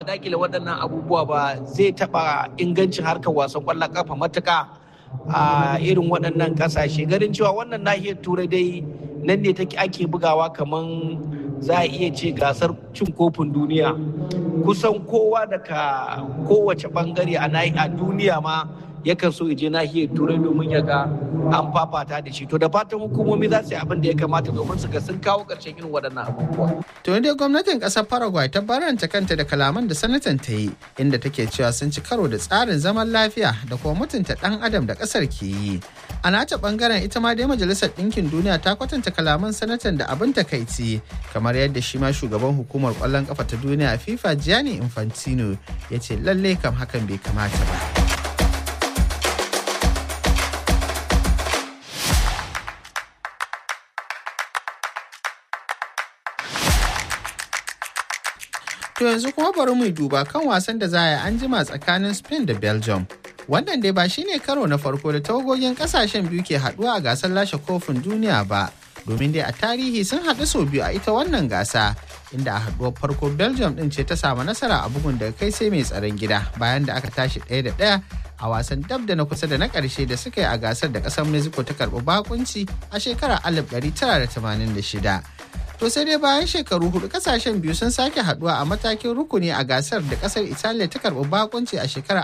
dakile waɗannan abubuwa ba zai taɓa ingancin harkar wasan ƙwallon ƙafa matuƙa a irin waɗannan ƙasashe ganin cewa wannan nahiyar turai dai nan ne take ake bugawa kamar za a iya ce gasar cin kofin duniya kusan kowa daga kowace bangare a duniya ma yakan so je nahiyar turai domin ya ga an fafata da shi to da fatan hukumomi za su yi abin da ya kamata domin su ga sun kawo ƙarshen irin waɗannan abubuwa. to dai gwamnatin ƙasar paraguay ta baranta kanta da kalaman da sanatan ta yi inda take cewa sun ci karo da tsarin zaman lafiya da kuma mutunta ɗan adam da ƙasar ke yi a nata bangaren ita ma dai majalisar ɗinkin duniya ta kwatanta kalaman sanatan da abin takaici kamar yadda shi ma shugaban hukumar ƙwallon ƙafa ta duniya fifa gianni infantino ya ce lallai kam hakan bai kamata ba. To yanzu kuma bari mu duba kan wasan da za a yi an jima tsakanin Spain da Belgium. Wannan dai ba shine karo na farko da tawagogin kasashen biyu ke haduwa a gasar lashe kofin duniya ba. Domin dai a tarihi sun haɗu sau biyu a ita wannan gasa inda a haɗuwar farko Belgium ɗin ce ta samu nasara a bugun daga kai sai mai tsaron gida bayan da aka tashi ɗaya da ɗaya a wasan dab da na kusa da na ƙarshe da suka yi a gasar da ƙasar Mexico ta karɓi bakunci a shekarar 1986. To sai dai bayan shekaru hudu kasashen biyu sun sake haduwa a matakin rukuni a gasar da kasar Italiya ta karbi bakunci a shekarar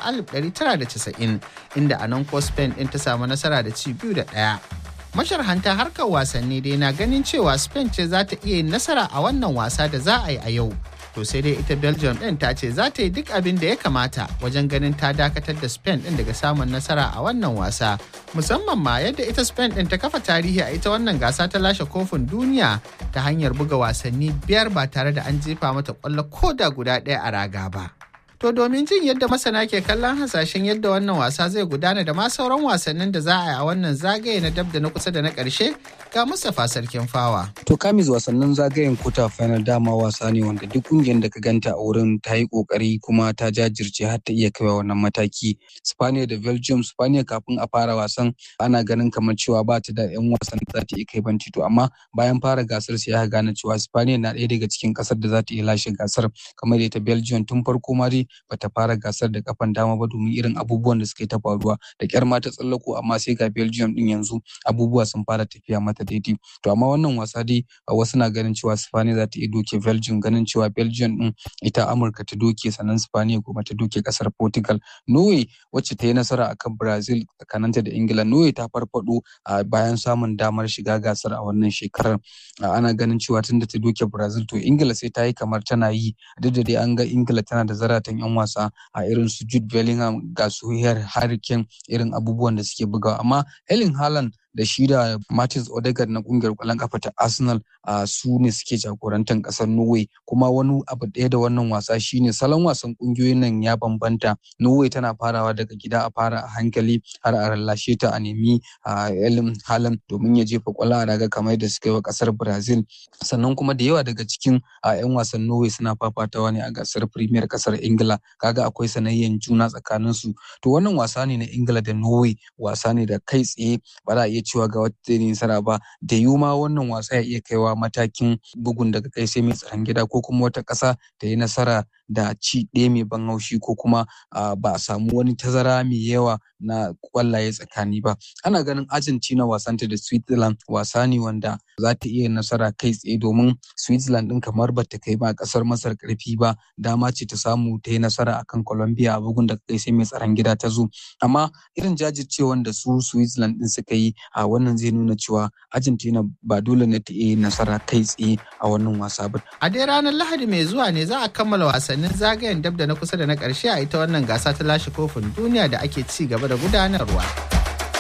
1990 inda a nan ko Spain din ta samu nasara da ci biyu da ɗaya. Masharhanta harkar wasanni dai na ganin cewa Spain ce za ta iya yin nasara a wannan wasa da za a yi a yau. To sai dai ita Belgium din ta ce za ta yi duk abin da ya kamata wajen ganin ta dakatar da Spain din daga samun nasara a wannan wasa. Musamman ma yadda ita Spain din ta kafa tarihi a ita wannan gasa ta lashe kofin duniya ta hanyar buga wasanni biyar ba tare da an jefa mata kwallo ko da guda ɗaya a raga ba. To domin jin yadda masana ke kallon hasashen yadda wannan wasa zai gudana da ma sauran wasannin da za a yi a wannan zagaye na dab da na kusa da na ƙarshe ga Mustapha Sarkin Fawa. To kamis wasannin zagayen kuta final dama wasa ne wanda duk ƙungiyar da ka ganta a wurin ta yi ƙoƙari kuma ta jajirce har ta iya kaiwa wannan mataki. Spaniya da Belgium, Spaniya kafin a fara wasan ana ganin kamar cewa ba ta da 'yan wasan da za ta iya kai banci to amma bayan fara gasar sai aka gane cewa Spaniya na ɗaya daga cikin ƙasar da za ta iya lashe gasar kamar ita Belgium tun farko ma dai bata fara gasar da kafan dama ba domin irin abubuwan da suka yi ta faruwa da kyar ma ta tsallako amma sai ga Belgium din yanzu abubuwa sun fara tafiya mata daidai to amma wannan wasa dai wasu na ganin cewa Spain za ta iya doke Belgium ganin cewa Belgium din ita Amurka ta doke sannan Spain kuma ta doke kasar Portugal Norway wacce ta yi nasara akan Brazil tsakaninta da Ingila Norway ta farfado bayan samun damar shiga gasar a wannan shekarar ana ganin cewa tunda ta doke Brazil to Ingila sai ta yi kamar tana yi duk da dai an ga Ingila tana da zaratan 'yan wasa a irin su Jude Bellingham ga su Harry Kane irin abubuwan da suke bugawa amma Erling Haaland da shi da Martins Odegaard na kungiyar kwallon kafa ta Arsenal a su ne suke jagorantar kasar Norway kuma wani abu ɗaya da wannan wasa shine salon wasan kungiyoyin nan ya bambanta Norway tana farawa daga gida a fara a hankali har a rallashe ta a nemi a Erling Haaland domin ya jefa kwallo a raga kamar da suka yi wa kasar Brazil sannan kuma da yawa daga cikin a 'yan wasan Norway suna fafatawa ne a gasar Premier kasar Ingila kaga akwai sanayyan juna tsakanin su to wannan wasa ne na Ingila da Norway wasa ne da kai tsaye ba za a iya cewa ga wata zai nasara ba da yiwu ma wannan wasa ya iya kaiwa matakin bugun daga kai sai mai tsaron gida ko kuma wata ƙasa ta yi nasara da ci ɗaya mai ban haushi ko kuma ba a samu wani tazara mai yawa na kwallaye tsakani ba ana ganin argentina wasanta da switzerland wasa ne wanda za ta iya nasara kai tsaye domin switzerland ɗin kamar ba ta kai ba ƙasar masar ƙarfi ba dama ce ta samu ta yi nasara akan colombia a bugun da kai sai mai tsaron gida ta zo amma irin jajircewan da su switzerland ɗin suka yi a wannan zai nuna cewa argentina ba dole ne ta iya nasara kai tsaye a wannan wasa ba a dai ranar lahadi mai zuwa ne za a kammala wasannin zagayen dab da na kusa da na ƙarshe a ita wannan gasa ta lashe kofin duniya da ake ci gaba da gudanarwa.